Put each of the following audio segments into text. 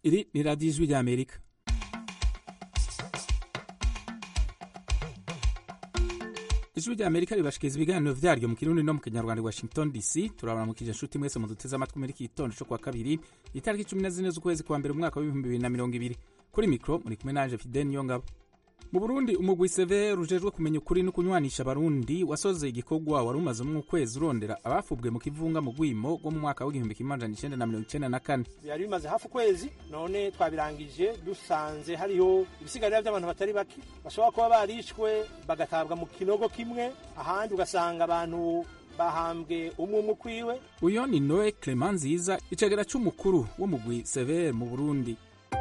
iri ni radiyo ijwi ry'amerika ijwi ry'amerika ribashikiriza ibiganiro vyaryo mu kirundi no mu kinyarwanda i washington dc turabaramukije inshuti mwese muduteze amatwi muri iki gitondo co kuwa kabiri itariki cumi na zine z'ukwezi kwa mbere umwaka w'ibihumbi bibiri na mirongo ibiri kuri mikro muri kumwe nanje fideni niyongabo mu burundi umugwi seve rujejwe kumenya ukuri no kunywanisha abarundi wasoze igikorwa wari umazemwo ukwezi urondera abafubwe mu kivunga mu rwimo rwo mu mwaka w'igihumbi kimwe amajana icenda na mirongo icenda na kane byari bimaze hafi ukwezi none twabirangije dusanze hariho ibisigarira by'abantu batari bake bashobora kuba barishwe bagatabwa mu kinogo kimwe ahandi ugasanga abantu bahambwe umwe umwe ukwiwe uyo ni noe clement nziza icegera c'umukuru w'umugwi severe mu burundi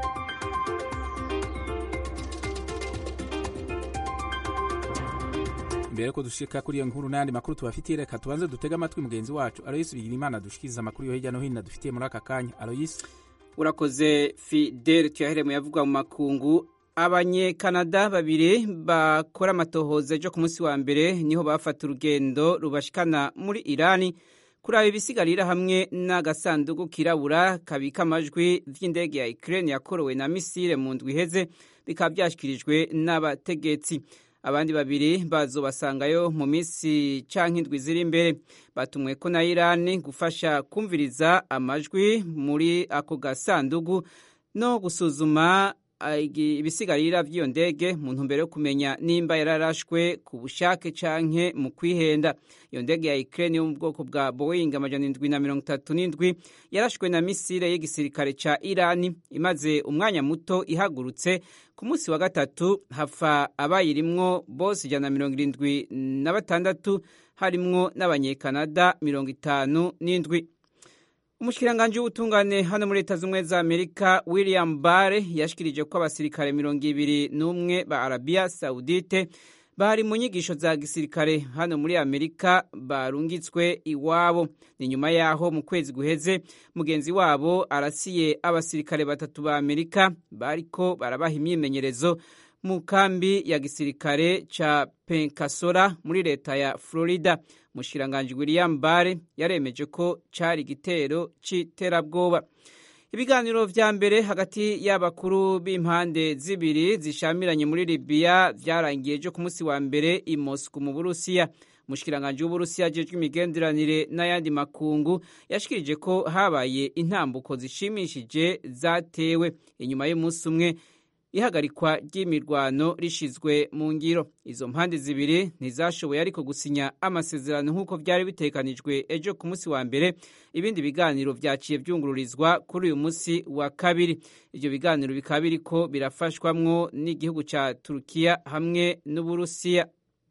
mbere ko dushika kuri iyo nkuru n'ayandi makuru tubafitiye reka tubanze dutege amatwi mugenzi wacu aloyisi bigirimana dushikiriza amakuru yo hirya no hino dufitiye muri aka kanya aloyisi urakoze fidele tuyahere mu yavugwa mu makungu abanyekanada babiri bakora amatohoza ejo ku munsi wa mbere niho bafata urugendo rubashikana muri irani kuraba ibisigarira hamwe n'agasanduku kirabura kabika amajwi vy'indege ya ukraine yakorowe na misile mu ndwi iheze bikaba vyashikirijwe n'abategetsi abandi babiri bazobasangayo mu minsi canke indwi ziri imbere batumweko na irani gufasha kumviriza amajwi muri ako gasandugu no gusuzuma ibisigarira vy'iyo ndege mu ntumbero yo kumenya nimba yararashwe ku bushake canke mu kwihenda iyo ndege ya Ukraine yo mu bwoko bwa Boeing amajana indwi na mirongo itatu n'indwi yarashwe na misile y'igisirikare ca Irani imaze umwanya muto ihagurutse ku munsi wa gatatu hapfa abayirimwo bose ijana na mirongo irindwi na batandatu harimwo n'abanyekanada mirongo itanu n'indwi umushikiranganji w'ubutungane hano muri leta z'ubumwe za amerika william bare yashikirije ko abasirikare mirongo ibiri n'umwe ba arabiya saudite bari mu nyigisho za gisirikare hano muri amerika barungitswe iwabo ni nyuma yaho mu kwezi guheze mugenzi wabo arasiye abasirikare batatu ba amerika bariko barabaha imyimenyerezo mu kambi ya gisirikare ca penkasora muri leta ya florida mushikiranganji william bare yaremeje ko cari igitero c'iterabwoba ibiganiro vya mbere hagati y'abakuru b'impande zibiri zishamiranye muri libiya vyarangiye ejo ku munsi wa mbere i mosku mu burusiya umushikiranganji w'uburusiya ajejwe imigenderanire n'ayandi makungu yashikirije ko habaye intambuko zishimishije zatewe inyuma y'umunsi umwe ihagarikwa ry'imirwano rishizwe mu ngiro izo mpande zibiri ntizashoboye ariko gusinya amasezerano nk'uko byari bitekanijwe ejo ku munsi wa mbere ibindi biganiro vyaciye vyungururizwa kuri uyu munsi wa kabiri ivyo biganiro bikaba biriko birafashwamwo n'igihugu ca turukiya hamwe n'uburusiya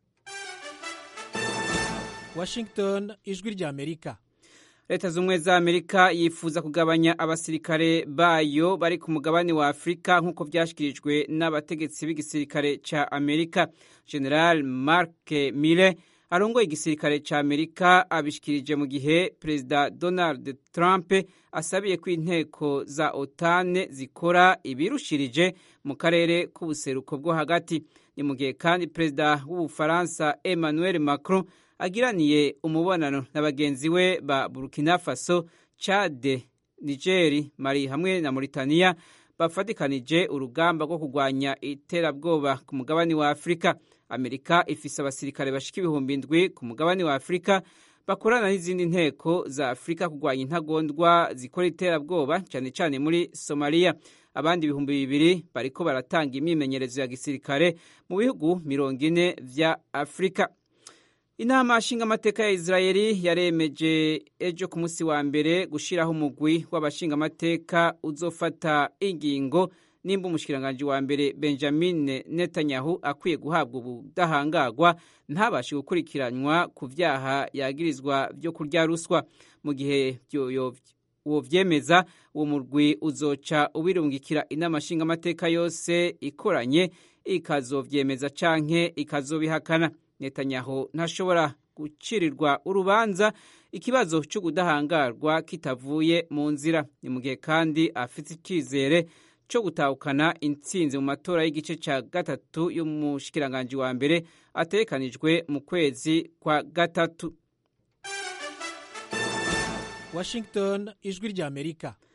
washington ijwi rya amerika leta z'ubumwe za amerika yifuza kugabanya abasirikare bayo bari ku mugabane wa afurika nk'uko vyashikirijwe n'abategetsi b'igisirikare ca amerika general mark mille arongoye igisirikare ca amerika abishikirije mu gihe perezida donald trump asabiye ko inteko za otane zikora ibirushirije mu karere k'ubuseruko bwo hagati ni mu gihe kandi perezida w'ubufaransa emmanuel macron agiraniye umubonano na bagenzi we ba burkina faso chade nigeri mali hamwe na mauritania bafatikanije urugamba rwo kurwanya iterabwoba ku mugabane wa afurika amerika ifise abasirikare bashika ibihumbi indwi ku mugabane wa afurika bakorana n'izindi nteko za afurika kurwanya intagondwa zikora iterabwoba cyane cyane muri somaliya abandi ibihumbi bibiri bariko baratanga imyimenyerezo ya gisirikare mu bihugu mirongo ine vya afurika inama nshingamateka ya israeli yaremeje ejo ku munsi wa mbere gushiraho umugwi w'abashingamateka uzofata ingingo nimba umushikiranganji wa mbere benjamin netanyahu akwiye guhabwa ubudahangagwa ntabashe gukurikiranwa ku vyaha yagirizwa vyo kurya ruswa mu gihe uwo vyemeza uwo murwi uzoca ubirungikira inama nshingamateka yose ikoranye ikazovyemeza canke ikazobihakana netanyahu ntashobora gucirirwa urubanza ikibazo cy'ubudahangarwa kitavuye mu nzira ni mu gihe kandi afite icyizere cyo gutahukana intsinzi mu matora y'igice cya gatatu y'umushikiranganji wa mbere atekanijwe mu kwezi kwa gatatu washington ijwi rya amerika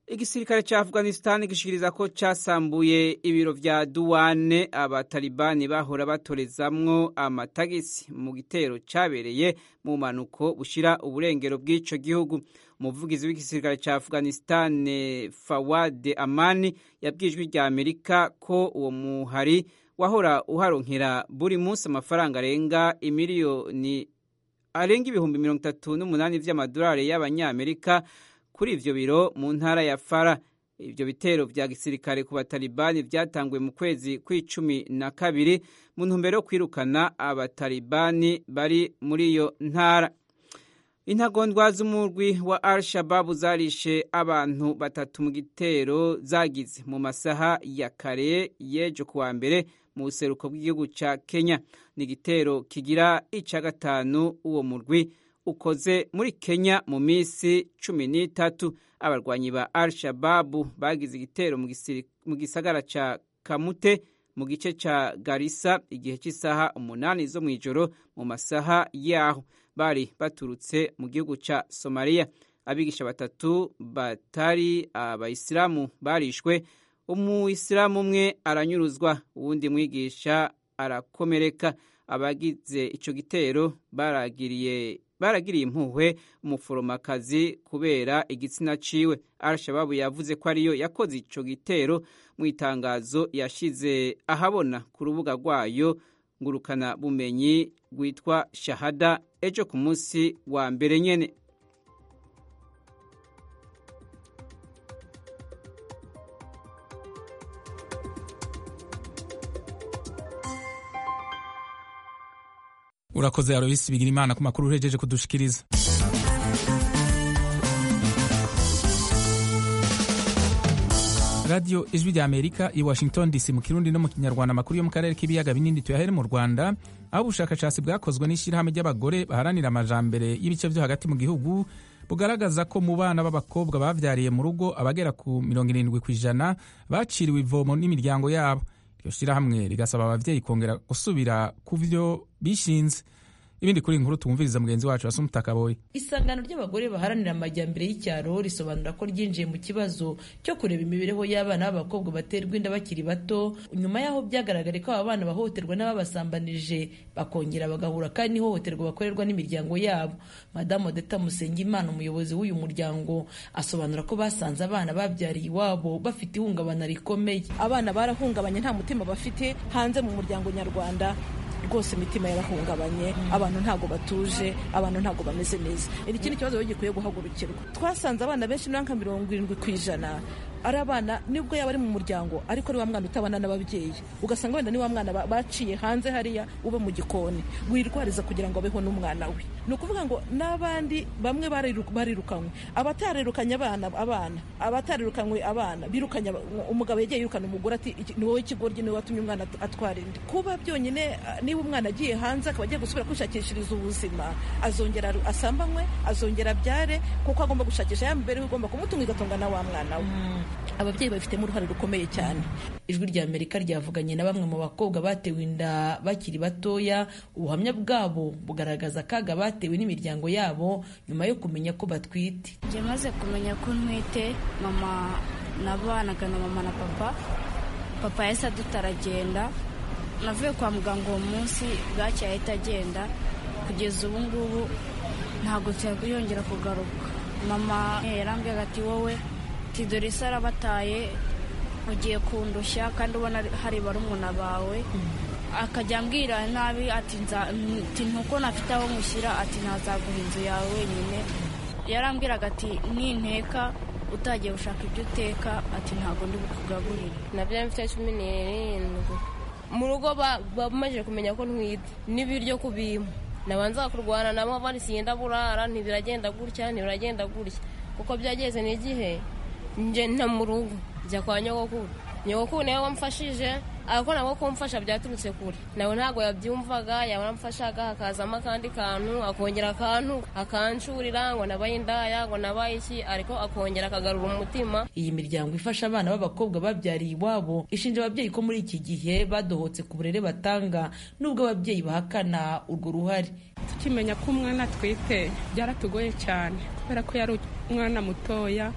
igisirikare ca afghanistan gishikiriza ko casambuye ibiro vya duwane abatalibani bahora batorezamwo amatagisi mu gitero cabereye mu manuko bushira uburengero bw'ico gihugu umuvugizi w'igisirikare ca afghanistan fawad amani yabwijwe rya amerika ko uwo muhari wahora uharonkera buri munsi amafaranga arenga imiliyoni arenga ibihumbi mirongo itatu n'umunani vy'amadolari y'abanyamerika kuri ivyo biro mu ntara ya fara ivyo bitero vya gisirikare ku batalibani vyatanguwe mu kwezi kw'icumi na kabiri mu ntumbero yo kwirukana abatalibani bari muri iyo ntara intagondwa z'umurwi wa al shababu zarishe abantu batatu mu gitero zagize mu masaha ya kare y'ejo kuwa mbere mu buseruko bw'igihugu ca kenya ni igitero kigira ica gatanu uwo murwi ukoze muri kenya mu minsi cumi n'itatu abarwanyi ba al shababu bagize igitero mu gisagara ca kamute mu gice ca garisa igihe cy'isaha umunani zo mu ijoro mu masaha yaho bari baturutse mu gihugu ca somaliya abigisha batatu batari abayisilamu barishwe umuyisilamu umwe aranyuruzwa uwundi mwigisha arakomereka abagize ico gitero baragiriye baragiriye impuhwe umuforomakazi kubera igitsina ciwe al-shababu yavuze ko ariyo yakoze ico gitero mu itangazo yashize ahabona ku rubuga rwayo ngurukana bumenyi rwitwa shahada ejo ku munsi wa mbere nyene urakoze aroyisi bigira imana ku makuru uhejeje kudushikiriza radiyo ijwi rya amerika i washington dc mu kirundi no mu kinyarwanda amakuru yo mu karere k'ibiyaga binini tuyahere mu rwanda aho ubushakashatsi bwakozwe n'ishyirahamwe ry'abagore baharanira amajambere y'ibice byo hagati mu gihugu bugaragaza ko mu bana b'abakobwa bavyariye mu rugo abagera ku mirongo irindwi ku ijana baciriwe ivomo n'imiryango yabo iryo shyirahamwe rigasaba abavyeyi kongera gusubira ku vyo bishinze ibindi kuri inkuru tumviriza mugenzi wacu wasumutakaboye isangano ry'abagore baharanira amajyambere y'icyaro risobanura ko ryinjiye mu kibazo cyo kureba imibereho y'abana b'abakobwa baterwa inda bakiri bato nyuma y'aho byagaragare ko aba bana bahohoterwa n'ababasambanije bakongera bagahura kandi n'ihohoterwa bakorerwa n'imiryango yabo madamu odeta musengimana umuyobozi w'uyu muryango asobanura ko basanze abana babyariye iwabo bafite ihungabana rikomeye abana barahungabanye nta mutima bafite hanze mu muryango nyarwanda rwose imitima yarahungabanye abantu ntabwo batuje abantu ntabwo bameze neza iki ni ikibazo gikwiye guhagurukirwa twasanze abana benshi nka mirongo irindwi ku ijana ari abana nibwo yaba ari mu muryango ariko ari wa mwana utabana n'ababyeyi ugasanga wenda ni wa mwana baciye hanze hariya uba mu gikoni wirwariza kugira ngo abeho n'umwana we ni ukuvuga ngo n'abandi bamwe barirukanywe abatarirukanye abana abana abatarirukanywe abana birukanye umugabo yagiye yirukana umugore ati ni wowe ikigoryi niwe watumye umwana atwara inda kuba byonyine niba umwana agiye hanze akaba agiye gusubira kwishakishiriza ubuzima azongera asambanywe azongera abyare kuko agomba gushakisha ya mibereho igomba kumutunga igatunga na wa mwana we ababyeyi babifitemo uruhare rukomeye cyane ijwi rya amerika ryavuganye na bamwe mu bakobwa batewe inda bakiri batoya ubuhamya bwabo bugaragaza akaga batewe n'imiryango yabo nyuma yo kumenya ko batwite njye maze kumenya ko ntwite mama nabanaga na mama na papa papa yahise aduta aragenda navuye kwa muganga uwo munsi bwacya ahita agenda kugeza ubu ngubu ntabwo yongera kugaruka mama yarambwiraga ati wowe dore isi arabataye ugiye kundushya kandi ubona hari barumuna bawe akajya ambwira nabi ati ntuko nafite aho mushyira ati ntazaguha inzu yawe wenyine yarambwiraga ati ninteka utagiye gushaka ibyo uteka ati ntabwo ndi bukugaburire nabyo mfite cumi n'irindwi mu rugo bamaze kumenya ko ntwite n'ibiryo kubimpa nabanza kurwana nabo bari siyenda burara ntibiragenda gutya ntibiragenda gutya kuko byageze n'igihe nje nta mu rugo njya kwa nyogokuru nyogokuru niwe wamfashije ariko nabwo kumfasha byaturutse kure nawe ntabwo yabyumvaga yaramfashaga hakazamo akandi kantu akongera akantu akanshurira ngo nabaye indaya ngo nabaye iki ariko akongera akagarura umutima iyi miryango ifasha abana b'abakobwa babyariye iwabo ishinja ababyeyi ko muri iki gihe badohotse ku burere batanga nubwo ababyeyi bahakana urwo ruhare tukimenya ko umwana atwite byaratugoye cyane kubera ko yari umwana mutoya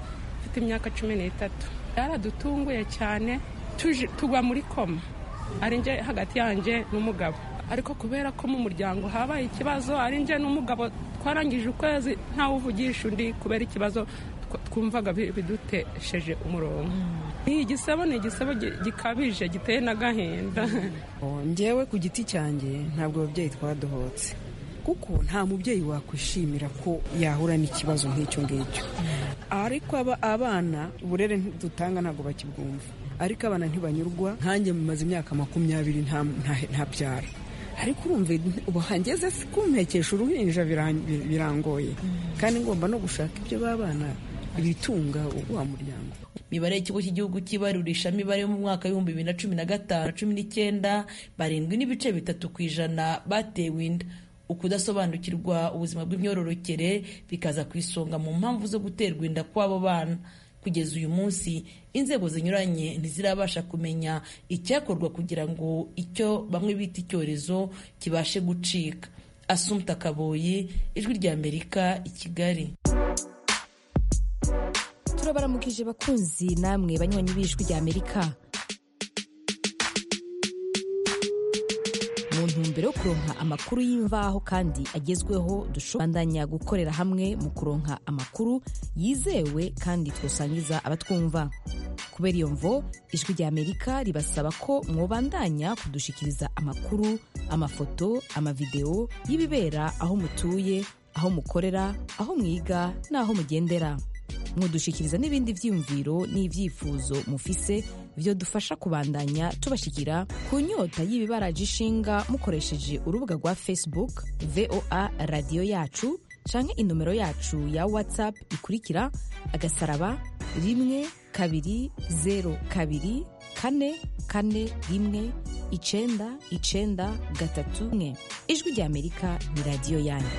mfite imyaka cumi n'itatu yaradutunguye cyane tugwa muri koma ari nje hagati yanjye n'umugabo ariko kubera ko mu muryango habaye ikibazo ari nje n'umugabo twarangije ukwezi ntawuvugisha undi kubera ikibazo twumvaga bidutesheje umurongo ni igisebo ni igisebo gikabije giteye n'agahinda ngewe ku giti cyanjye ntabwo ababyeyi twadohotse kuko nta mubyeyi wakwishimira ko yahura n'ikibazo nk'icyo ngicyo ariko abana uburere dutanga ntabwo bakibwumva ariko abana ntibanyurwa nkanjye mumaze imyaka makumyabiri nta byara ariko urumva ubu hangeze kumpekesha uruhinja birangoye kandi ngomba no gushaka ibyo b'abana ibitunga wa muryango imibare y'ikigo cy'igihugu cy'ibarurisha mibare mu mwaka w'ibihumbi bibiri na cumi na gatanu cumi n'icyenda barindwi n'ibice bitatu ku ijana batewe inda ukudasobanukirwa ubuzima bw'imyororokere bikaza ku isonga mu mpamvu zo guterwa inda kw'abo bana kugeza uyu munsi inzego zinyuranye ntizirabasha kumenya icyakorwa kugira ngo icyo bamwe bita icyorezo kibashe gucika asumta kaboyi ijwi ry'amerika i kigali turabaramukije bakunzi namwe banywanyi b'ijwi ry'amerika mu ntumbero yo kuronka amakuru y'imvaho kandi agezweho dushobandanya gukorera hamwe mu kuronka amakuru yizewe kandi twosangiza abatwumva kubera iyo mvo ijwi ry'amerika ribasaba ko mwobandanya kudushikiriza amakuru amafoto amavideo y'ibibera aho mutuye aho mukorera aho mwiga n'aho mugendera mudushikiriza n'ibindi vyiyumviro n'ivyifuzo mufise vyo dufasha kubandanya tubashikira ku nyota y'ibibaraje ishinga mukoresheje urubuga rwa facebook voa radiyo yacu canke inomero yacu ya whatsapp ikurikira agasaraba rimwe kabiri zero kabiri kane kane rimwe icenda icenda gatatu mwe ijwi rya amerika ni radiyo yanyu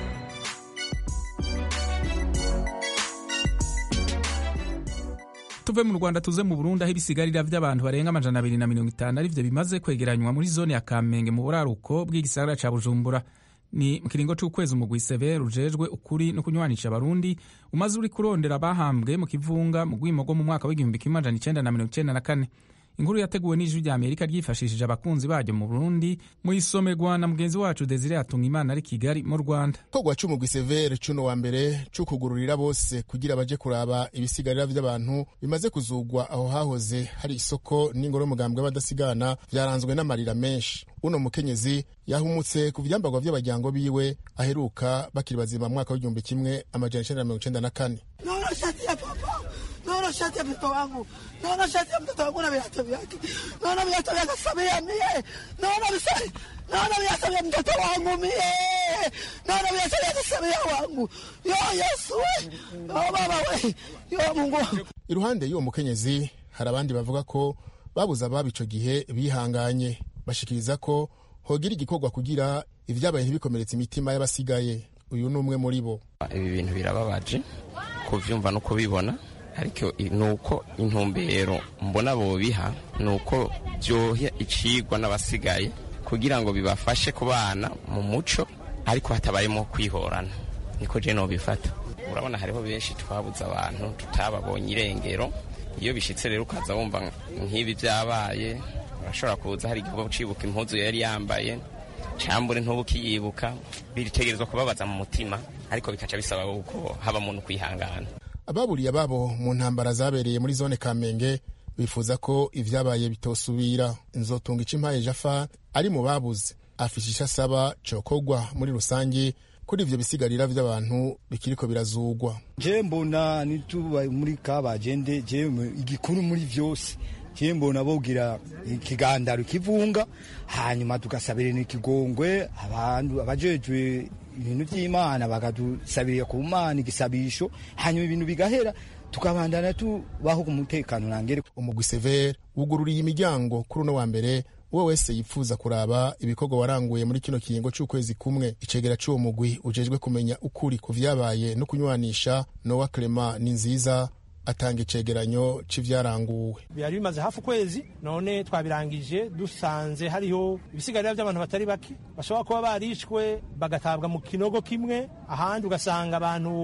tuve mu rwanda tuze mu burundi aho ibisigarira by'abantu barenga amajana abiri na mirongo itanu arivyo bimaze kwegeranywa muri zone ya kamenge mu buraruko bw'igisagara ca bujumbura ni mu kiringo c'ukwezi umugwi severe ujejwe ukuri no kunywanisha abarundi umaze uri kurondera abahambwe mu kivunga mu rwimo rwo mu mwaka w'igihumbi kimwe amajana icenda na mirongo icenda na kane inkuru yateguwe n'ijwi rya amerika ryifashishije abakunzi baryo mu burundi mu isomerwa na mugenzi wacu desire yatunga imana ari kigali mu rwanda kogwa c'umugwi severe cuno wa mbere c'ukugururira bose kugira baje kuraba ibisigarira vy'abantu bimaze kuzugwa aho hahoze hari isoko n'ingoro y'umugambwe w'abadasigana vyaranzwe n'amarira menshi uno mukenyezi yahumutse ku vyambagwa vy'abajyango biwe aheruka bakiri bazima mu mwaka w'igihumbi kimwe amajana icenda na mirongo icenda na kane naona shati ya papa naona shati ya mtoto wangu naona shati ya mtoto wangu na viatu vyake naona viatu vya Samia mie naona visai naona viatu vya mtoto wangu mie naona viatu vya Samia wangu yo Yesu we yo baba we yo Mungu iruhande y'uwo mukenyezi hari abandi bavuga ko babuze ababo ico gihe bihanganye bashikiriza ko hogira igikorwa kugira ivyabaye ntibikomeretse imitima y'abasigaye uyu ni umwe muri bo ibi bintu birababaje kuvyumva no kubibona ariko nuko intumbero mbona bobiha nuko byoha icigwa n'abasigaye kugira ngo bibafashe kubana mu muco ariko hatabayemo kwihorana niko je nobifata urabona hariho benshi twabuze abantu tutababonye irengero iyo bishitse rero ukaza wumva nk'ibi byabaye urashobora kuza hari igikorwa cibuka impuzu yari yambaye cambure ntubukiyibuka biritegerezwa kubabaza mu mutima ariko bikaca bisaba uko haba muntu kwihangana ababuriye ababo mu ntambara zabereye muri zone kamenge bifuza ko ivyabaye bitosubira inzotunga icimpaye jafa ari mu babuze afisha ico asaba cokogwa muri rusange kuri ivyo bisigarira vy'abantu bikiriko birazugwa je mbona nituba muri kabagende je igikuru muri vyose je mbona bogira ikigandaro kivunga hanyuma tugasabira n'ikigongwe abantu abajejwe ibintu by'imana bakadusabirira ku mana igisabisho hanyuma ibintu bigahera tukabandana tubaho ku mutekano nangere umugwi severe wugururiye imiryango kuri uno wa mbere uwo wese yipfuza kuraba ibikorwa waranguye muri kino kiringo c'ukwezi kumwe icegera c'uwo mugwi ujejwe kumenya ukuri ku vyabaye no kunywanisha nowa clement ni nziza atanga icegeranyo c'ivyaranguwe byari bimaze hafi ukwezi none twabirangije dusanze hariho ibisigarira by'abantu batari bake bashobora kuba barishwe bagatabwa mu kinogo kimwe ahandi ugasanga abantu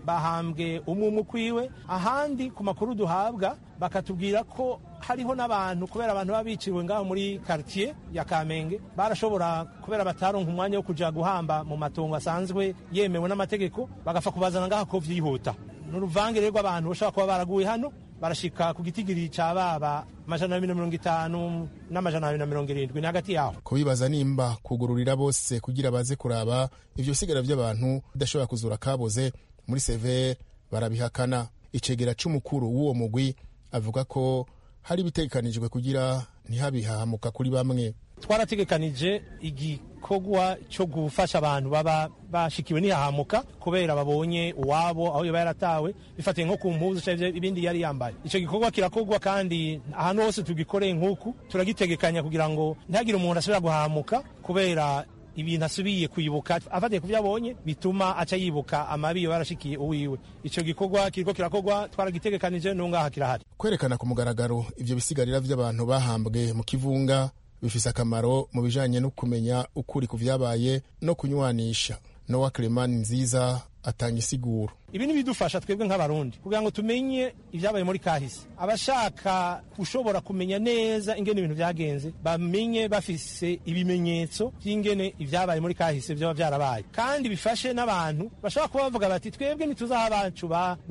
bahambwe umwe umwe ukwiwe ahandi ku makuru duhabwa bakatubwira ko hariho n'abantu kubera abantu baba biciwe ngaho muri quartier ya Kamenge barashobora kubera bataronka umwanya wo kuja guhamba mu matongo asanzwe yemewe n'amategeko bagapfa kubazana ngaho ko vyihuta n'uruvangire rw'abantu bashobora kuba baraguye hano barashika ku gitigiri ca baba amajana abiri na mirongo itanu n'amajana abiri na mirongo irindwi ni hagati yaho kubibaza nimba kugururira bose kugira baze kuraba ivyo bisigara vy'abantu bidashobora kuzura kaboze muri severe barabihakana icegera c'umukuru w'uwo mugwi avuga ko hari ibitegekanijwe kugira ntihabihahamuka kuri bamwe twarategekanije igikorwa cyo gufasha abantu baba bashikiwe n'ihahamuka kubera babonye uwabo aho yaba yaratawe bifatiye nko ku mpuzu cyangwa ibindi yari yambaye icyo gikorwa kirakorwa kandi ahantu hose tugikoreye nk'uku turagitegekanya kugira ngo ntihagire umuntu asubira guhahamuka kubera ibintu asubiye kwibuka afatiye ku byo abonye bituma aca yibuka amabi yo yarashikiye uwiwe icyo gikorwa kiriko kirakorwa twaragitegekanije n'ungaha kirahari kwerekana ku mugaragaro ivyo bisigarira vy'abantu bahambwe mu kivunga bifise akamaro mu bijanye no kumenya ukuri ku vyabaye no kunywanisha nowa clemani nziza atanga isiguro ibi nibidufasha twebwe nk'abarundi kugira ngo tumenye ibyabaye muri kahise abashaka gushobora kumenya neza ingene ibintu byagenze bamenye bafise ibimenyetso by'ingene ibyabaye muri kahise byaba byarabaye kandi bifashe n'abantu bashobora kuba bavuga bati twebwe ntituzi aho abacu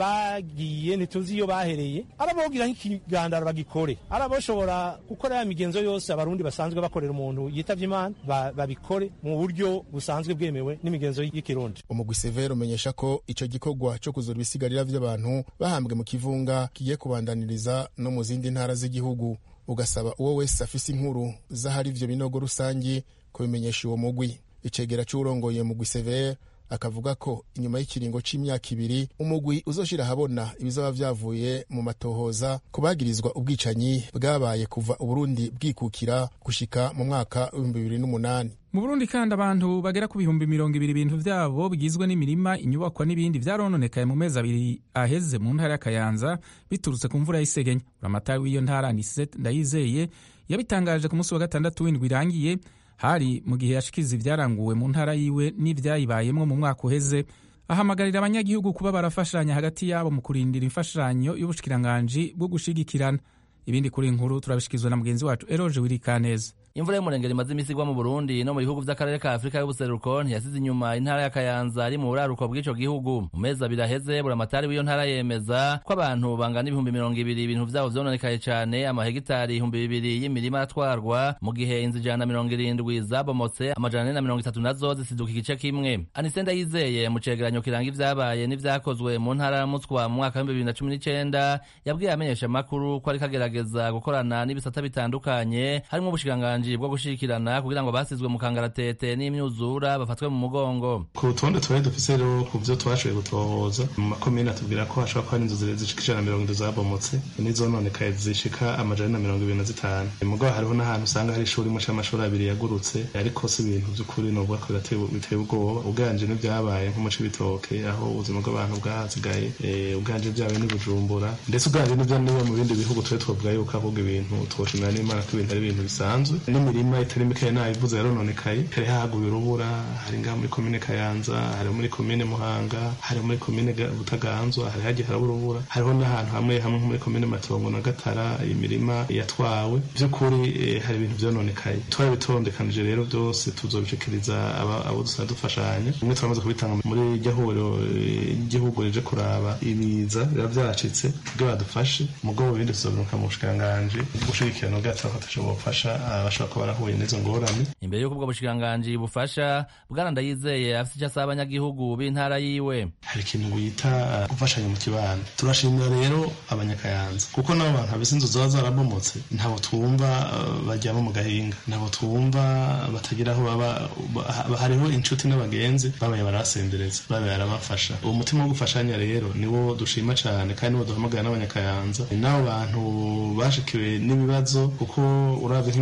bagiye ntituzi iyo bahereye arabogira nk'ikigandaro bagikore araboshobora gukora ya migenzo yose abarundi basanzwe bakorera umuntu yitavye imana babikore mu buryo busanzwe bwemewe n'imigenzo y'ikirundi umugwi severe umenyesha ko ico gikorwa cyo kuzura ibisigarira vy'abantu bahambwe mu kivunga kigiye kubandaniriza no mu zindi ntara z'igihugu ugasaba uwo wese afise inkuru z'ahari ivyo binogo rusangi kubimenyesha uwo mugwi icegera c'uwurongoye mugwi severe akavuga ko inyuma y'ikiringo c'imyaka ibiri umugwi uzoshira ahabona ibizaba vyavuye mu matohoza ku bagirizwa ubwicanyi bwabaye kuva uburundi bwikukira gushika mu mwaka w'ibihumbi bibiri n'umunani mu burundi kandi abantu bagera ku bihumbi mirongo ibiri ibintu vyabo bigizwe n'imirima inyubakwa n'ibindi vyarononekaye mu mezi abiri aheze mu ntara y'akayanza biturutse ku mvura y'isegenya buramatari w'iyo ntara niset ndayizeye yabitangaje ku munsi wa gatandatu w'indwi irangiye hari mu gihe yashikiza ibyaranguwe mu ntara yiwe n'ivyayibayemwo mu mwaka uheze ahamagarira abanyagihugu kuba barafashanya hagati yabo mu kurindira imfashanyo y'ubushikiranganji bwo gushigikirana ibindi kuri inkuru turabishikizwa na mugenzi wacu eroje wirikaneza imvura y'umurengero imaze imisi igwa mu burundi no mu bihugu vy'akarere ka afurika y'ubuseruko ntiyasize inyuma intara ya kayanza ari mu buraruko bw'ico gihugu mu mezi abiri aheze buramatari w'iyo ntara yemeza ko abantu bangana ibihumbi mirongo ibiri ibintu vyabo vyononekaye cane amahegitari ibihumbi bibiri y'imirima aratwarwa mu gihe inzu ijana na mirongo irindwi zabomotse amajana ane na mirongo itatu nazo zisiduka igice kimwe anisenda yizeye mu cegeranyo kiranga ivyabaye n'ivyakozwe mu ntara ya mutswa mu mwaka w'ibihumbi bibiri na cumi n'icenda yabwiye amenyesha amakuru ko ariko agerageza gukorana n'ibisata bitandukanye harimwo ubushikiranganji bwo gushikirana kugira ngo basizwe mu kangaratete n'imyuzura bafatwe mu mugongo ku rutonde twari dufise rero ku vyo twashoboye gutohoza mu makomine atubwira ko hashobora kuba hari inzu zishika ijana na mirongo itatu zabomotse n'izononekaye zishika amajana na mirongo ibiri na zitanu mugabo hariho n'ahantu usanga hari ishuri imwe c'amashuri abiri yagurutse ariko si ibintu vy'ukuri novuga ko biteye ubwoba uganje n'ivyabaye nko mu cibitoke aho ubuzima bw'abantu bwahazigaye uganje vyabaye n'i bujumbura ndetse uganje n'ivyo niba mu bindi bihugu twari twavuga yuko ahubwo ibintu twoshimira n'imana ko ibintu ari ibintu bisanzwe n'imirima itari mikeya nayivuze yarononekaye hari haguye urubura hari ngaha muri komine kayanza hari muri komine muhanga hari muri komine butaganzwa hari hagiye haraba urubura hariho n'ahantu hamwe hamwe nko muri komine matongo na gatara imirima yatwawe by'ukuri hari ibintu vyononekaye twarabitondekanije rero byose tuzobishikiriza abo dusanzwe dufashanya bimwe turamaze kubitanga muri iryo huriro ry'igihugu rije kuraba ibiza biba vyacitse kugira badufashe mugabo ibindi tuzobiruka mu bushikiranganji gushigikirana bwacu aho tushobora gufasha abashobora kuba barahuye n'izo ngorane imbere y'uko ubwo bushikiranganji bufasha bwana ndayizeye afise icyo asaba abanyagihugu b'intara yiwe hari ikintu wita gufashanya mu kibano turashimira rero abanyakayanza kuko nabo bantu habise inzu ziba zarabomotse ntabo twumva bajyamo mu gahinga ntabo twumva batagira aho baba hariho inshuti n'abagenzi babaye barabasendereza babaye barabafasha uwo mutima wo gufashanya rero niwo dushima cyane kandi niwo duhamagara n'abanyakayanza n'abo bantu bashikiwe n'ibibazo kuko urabye nk'imirima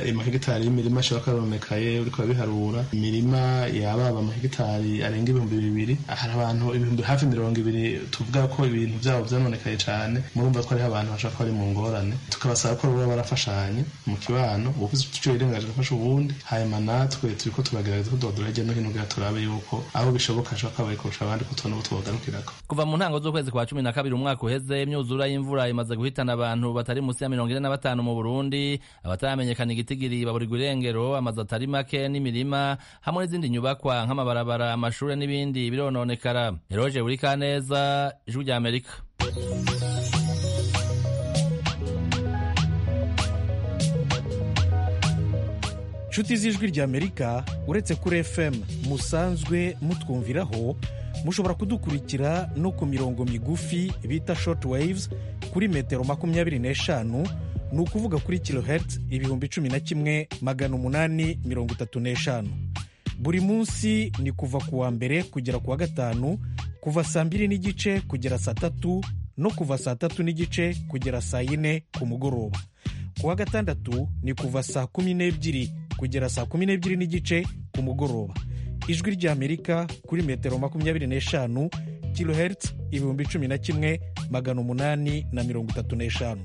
amahegitari y'imirima ashobora kuba yarononekaye uriko biharura imirima yababa amahegitari arenga ibihumbi bibiri hari abantu ibihumbi hafi mirongo ibiri tuvuga ko ibintu byabo byononekaye cyane murumva ko hariho abantu bashobora kuba bari mu ngorane tukabasaba ko baba barafashanye mu kibano ubuvuze icyo yirengaje gufasha ubundi hanyuma natwe turiko turagerageza kudodora hirya no hino kugira turabe yuko aho bishoboka hashobora kuba bari kurusha abandi ko tubona ubu tubagarukirako kuva mu ntango z'ukwezi kwa cumi na kabiri umwaka uheze imyuzura y'imvura imaze guhitana abantu batari munsi ya mirongo ine na batanu mu burundi abataramenyekana igitigiri baburirwa irengero amazu atari make n'imirima hamwe n'izindi nyubakwa nk'amabarabara amashure n'ibindi birononekara eroje buri kaneza ijwi rya amerika nshuti z'ijwi rya amerika uretse kuri fm musanzwe mutwumviraho mushobora kudukurikira no ku mirongo migufi bita short waves kuri metero makumyabiri n'eshanu ni ukuvuga kuri kilohertz ibihumbi cumi na kimwe magana umunani mirongo itatu n'eshanu buri munsi ni kuva ku wa mbere kugera ku wa gatanu kuva saa mbiri n'igice kugera saa tatu no kuva saa tatu n'igice kugera saa yine ku mugoroba ku wa gatandatu ni kuva saa kumi n'ebyiri kugera saa kumi n'ebyiri n'igice ku mugoroba ijwi ry'amerika kuri metero makumyabiri n'eshanu kilohertz ibihumbi cumi na kimwe magana umunani na mirongo itatu n'eshanu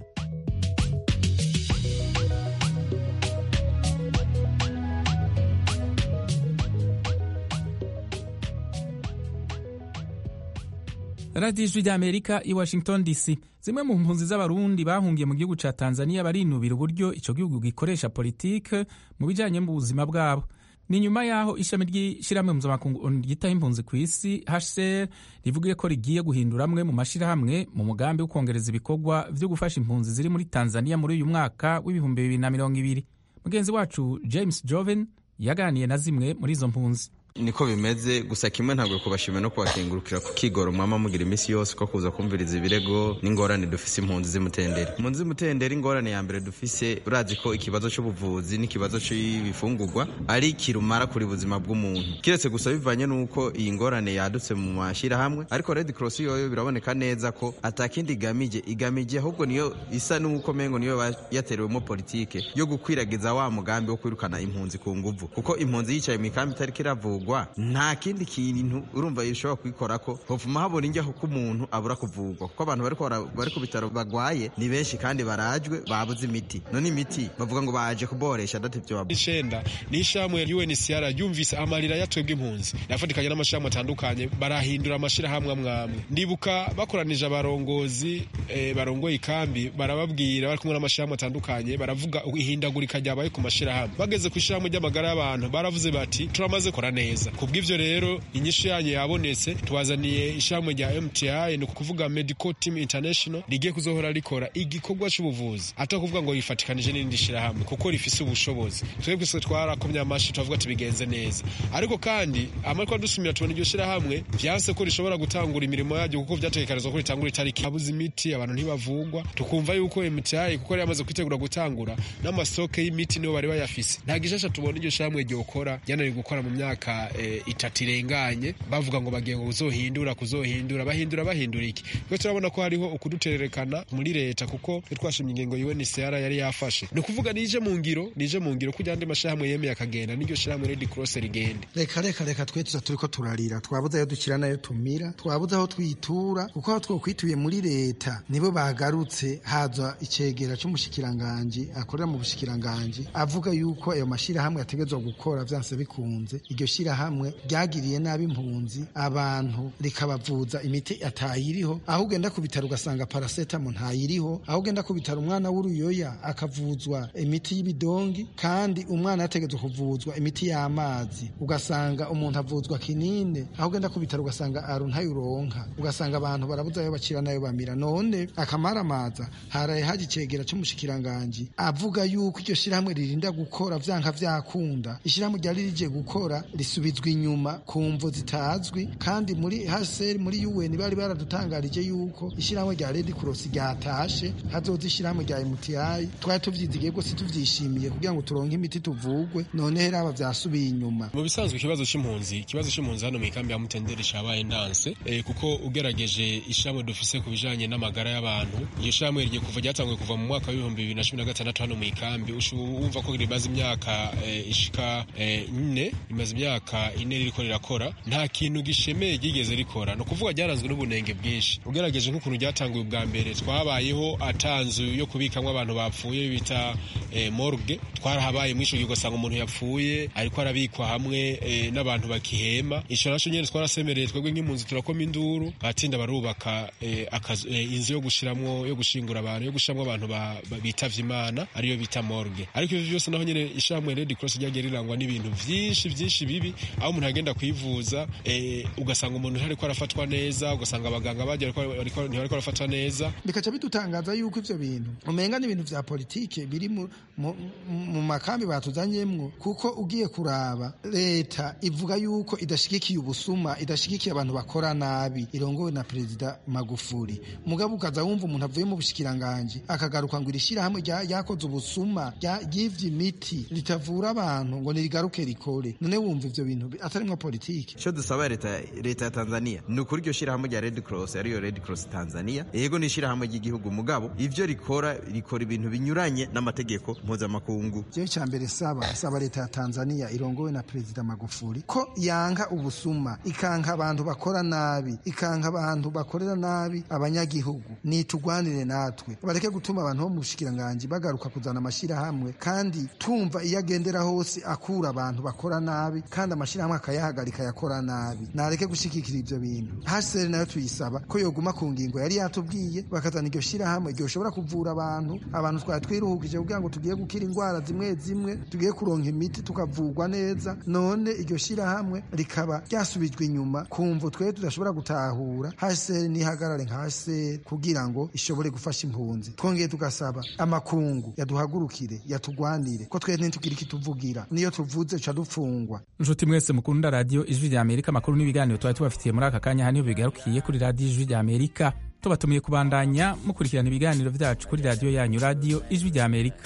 radiyo ijwi ry'amerika i washington dc zimwe mu mpunzi z'abarundi bahungiye mu gihugu cya tanzania barinubira uburyo icyo gihugu gikoresha politike mu bijyanye n'ubuzima bwabo ni nyuma y'aho ishami ry'ishyirahamwe mpuzamakungu ryitaho impunzi ku isi hcr rivuga ko rigiye guhindura amwe mu mashyirahamwe mu mugambi wo kongereza ibikorwa byo gufasha impunzi ziri muri tanzania muri uyu mwaka w'ibihumbi bibiri na mirongo ibiri mugenzi wacu james joven yaganiye na zimwe muri izo mpunzi niko bimeze gusa kimwe ntabwo kubashimira no kubakengurukira ku kigoro mwama mugira iminsi yose ko kuza kumviriza ibirego n'ingorane dufise impunzi z'imutendere impunzi z'imutendere ingorane ya mbere dufise urazi ko ikibazo c'ubuvuzi n'ikibazo c'ibifungurwa ari kirumara kuri buzima bw'umuntu kiretse gusa bivanye n'uko iyi ngorane yadutse mu mashyirahamwe ariko red cross yoyo biraboneka neza ko atakindi igamije igamije ahubwo niyo isa n'uko mengo niyo yaterewemo politike yo gukwiragiza wa mugambi wo kwirukana impunzi ku nguvu kuko impunzi yicaye mu ikambi itariko iravuga kuvugwa nta kindi kintu urumva ishobora kubikora ko hopfuma habona injyaho ko umuntu abura kuvugwa kuko abantu bari ku bitaro bagwaye ni benshi kandi barajwe babuze imiti none imiti bavuga ngo baje kuboresha adatevyo babu icenda ni ishamwe UNHCR ryumvise amarira yatwebwe impunzi yafatikanye n'amashirahamwe atandukanye barahindura amashirahamwe amwamwe ndibuka bakoranije abarongozi eh, barongoye ikambi barababwira bari kumwe n'amashirahamwe atandukanye baravuga ihindagurika ryabaye ku mashirahamwe bageze ku ishirahamwe ry'amagara y'abantu baravuze bati turamaze kora neza neza kubw'ivyo rero inyishu yanyu yabonetse tubazaniye ishamwe rya MTI ni ukuvuga Medical Team International rigiye kuzohora rikora igikorwa c'ubuvuzi ata kuvuga ngo rifatikanije n'indi shirahamwe kuko rifise ubushobozi twebwe se twarakomye amashi tuvuga tubigenze neza ariko kandi amariko dusumira tubona iryo shirahamwe vyanse ko rishobora gutangura imirimo yaryo kuko vyategekanizwa ko ritangura itariki abuze imiti abantu ntibavugwa tukumva yuko MTI kuko yari yamaze kwitegura gutangura n'amasoke y'imiti niyo bari bayafise nta gishasha tubona iryo shirahamwe ryokora ryananiwe gukora mu myaka e, itatu irenganye bavuga ngo bagiye ngo kuzohindura kuzohindura bahindura bahindura iki twe turabona ko hariho ukudutererekana muri leta kuko twe twashimye ingingo UNHCR yari yafashe ni ukuvuga nije mu ngiro nije mu ngiro kugira andi mashirahamwe yemeye akagenda n'iryo shirahamwe Red Cross rigende reka reka reka twe tuza turiko turarira twabuze ayo dukira nayo tumira twabuze aho twitura kuko aho twokwituye muri leta nibo bagarutse haza icegera c'umushikiranganji akorera mu bushikiranganji avuga yuko ayo mashirahamwe yategezwa gukora vyanse bikunze iryo shirahamwe ryagiriye nabi impunzi abantu rikabavuza imiti atayiriho aho ugenda ku bitaro ugasanga parasetamo ntayiriho aho ugenda ku bitaro umwana w'uruyoya akavuzwa imiti y'ibidongi kandi umwana yategetswe kuvuzwa imiti y'amazi ugasanga umuntu avuzwa kinine aho ugenda ku bitaro ugasanga aru ntayuronka ugasanga abantu barabuze ayo bakira nayo bamira none akamaramaza haraye haje icegera c'umushikiranganji avuga yuko iryo shirahamwe ririnda gukora vyanka vyakunda ishirahamwe ryari rije gukora bisubizwa inyuma ku mvo zitazwi kandi muri HCR muri UN bari baradutangarije yuko ishyirahamwe rya Red Cross ryatashe hazoza ishyirahamwe rya MTI twari tuvyizigiye rwose tuvyishimiye kugira ngo turonke imiti tuvugwe none rero aba vyasubiye inyuma mu bisanzwe ikibazo c'impunzi ikibazo c'impunzi hano mu ikambi ya Mutenderi cabaye ndanse eh, kuko ugerageje ishamwe dufise ku bijanye n'amagara y'abantu iyo shamwe rigiye kuva ryatanguye kuva mu mwaka w'ibihumbi bibiri na cumi na gatandatu hano mu ikambi wumva ko rimaze imyaka eh, ishika eh, ine rimaze imyaka ine ririko rirakora nta kintu gishemeye ryigeze rikora ni ukuvuga ryaranzwe n'ubunenge bwinshi ugerageje nk'ukuntu ryatanguye ubwa mbere twabayeho atanzu yo kubikamwo abantu bapfuye bita eh, morgue twarahabaye mw'ico gihe ugasanga umuntu yapfuye ariko arabikwa hamwe eh, n'abantu bakihema ico naco nyene twarasemereye twebwe nk'impunzi turakoma induru batinda barubaka eh, akazu, eh, inzu yo gushiramwo yo gushingura abantu yo gushiramwo abantu bitavye imana ariyo bita morgue ariko ivyo vyose naho nyene ishamwe Red Cross ryagiye rirangwa n'ibintu vyinshi vyinshi bibi aho umuntu agenda kwivuza eh, ugasanga umuntu ntariko arafatwa neza ugasanga abaganga bagiye ntibariko barafatwa neza bikaca bidutangaza yuko ivyo bintu umenga n'ibintu vya politike biri mu, mu, mu makambi batuzanyemwo kuko ugiye kuraba leta ivuga yuko idashigikiye ubusuma idashigikiye abantu bakora nabi irongowe na perezida Magufuli mugabo ukaza wumva umuntu avuye mu bushikiranganje akagaruka ngo irishirahamwe ryakoze ubusuma ryivye imiti ritavura abantu ngo nirigaruke rikore none wumva ivyo bintu atarimwo politike ico dusaba leta leta ya Tanzania ni ukuri iryo shirahamwe rya Red Cross ariyo Red Cross Tanzania yego ni ishirahamwe ry'igihugu mugabo ivyo rikora rikora ibintu binyuranye n'amategeko mpuzamakungu jewe ca mbere saba saba leta ya Tanzania irongowe na perezida Magufuli ko yanka ubusuma ikanka abantu bakora nabi ikanka abantu bakorera nabi abanyagihugu nitugwanire natwe bareke gutuma abantu bo mu bushikiranganje bagaruka kuzana amashirahamwe kandi tumva iyo agendera hose akura abantu bakora nabi kandi amashirahamwe akayahagarika yakora nabi nareke gushigikira ivyo bintu hasere nayo tuyisaba ko yoguma ku ngingo yari yatubwiye bakazana iryo shirahamwe ryoshobora kuvura abantu abantu twari twiruhukije kugira ngo tugiye gukira indwara zimwe zimwe tugiye kuronka imiti tukavurwa neza none iryo shirahamwe rikaba ryasubijwe inyuma kumvo twe tudashobora gutahura hasere nihagarare nka hasere kugira ngo ishobore gufasha impunzi twongeye tugasaba amakungu yaduhagurukire yatugwanire ko twe ntitugira ikituvugira niyo tuvuze ca dupfungwa nshuti mwese mukunda radiyo ijwi rya amerika amakuru n'ibiganiro twari tubafitiye muri aka kanya haniho bigarukiye kuri radiyo ijwi rya amerika tubatumiye kubandanya mukurikirana ibiganiro vyacu kuri radiyo yanyu radiyo ijwi rya amerika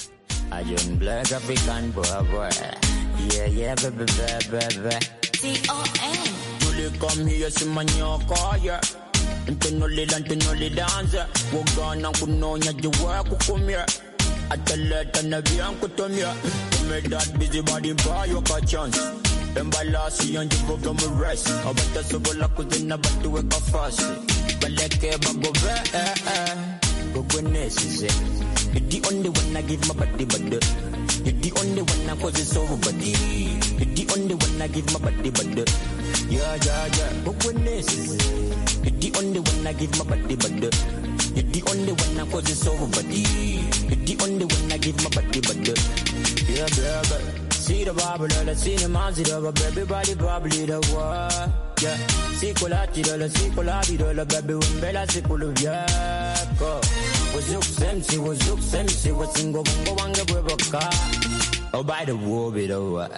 Ntinoli la ntinoli danza Wogana kunonya jiwa kukumya Ataleta na bien kutumya Kume that busy body buy you a chance Embalasi yanji voga mu rest Abata sobola kuzina batu weka fast Baleke bago ve eh eh Gogo nesize You're the only one I give my body body You're the only one I cause it's over body You're the only one I give my body body Yeah yeah yeah Gogo nesize You're the only one I give my body body You're the only one I cause it's over body You're the only one I give my body body Yeah baby See the Bible, the cinema, see the baby body probably the war. Yeah, see colati, the see colati, the baby umbela, see kulu vyako. Wazuk semsi, wazuk semsi, wasingo bongo wange bweboka. Oh by the war, be the war.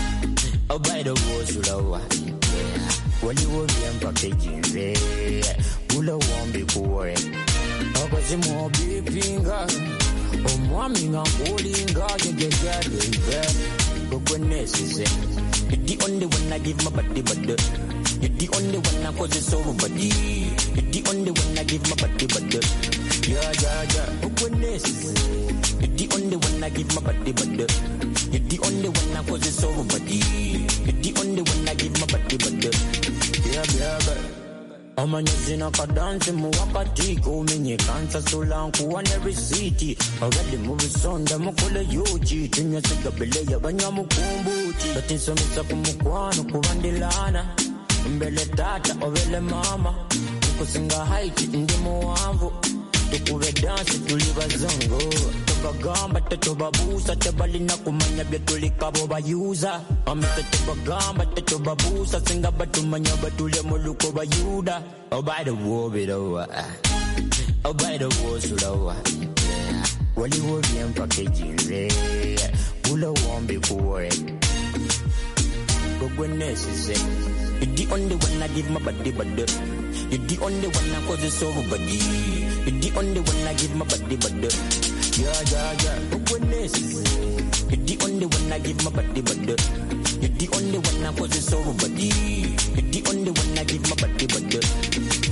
Oh by the war, sulawa. Wali wo bien packaging, ula wambi kuwe. Okazi mo bipinga. Omwami nga nkulinga, yegegere, baby. You're the only one I give my body, but You're the only one I cause it's over, body. You're the only one I give my body, but Yeah, yeah, yeah. You're the only one I give my body, but You're the only one I cause it's over, body. You're the only one I give my body, but Yeah, yeah, yeah. amanyazina kadansi muwakati kumenyekansa solankuwa ne risiti abali mu bisonda mukole yuki tunyasigabele y'abanyamukumbuki batinsomesa ku mukwano kubandilana mbele tata obele mama nkusinga haiti ndi muwanvu tukube dansi tuli bazongo tubagamba tetubabuusa tebalina kumanya bye tulikabo bayuza amete tubagamba tetubabuusa singa batumanya batule mu luko bayuda obaide wobirowa obaide wosulowa waliwo byempaka ejinze bulowombi kuwe awareness is it. You're the only one I give my body, body. You're the only one I cause it's everybody. You're the only one I give my body, body. Yeah, yeah, yeah. Awareness is it. You're the only one I give my body, body. You're the only one I cause it's everybody. You're the only one I give my body, body.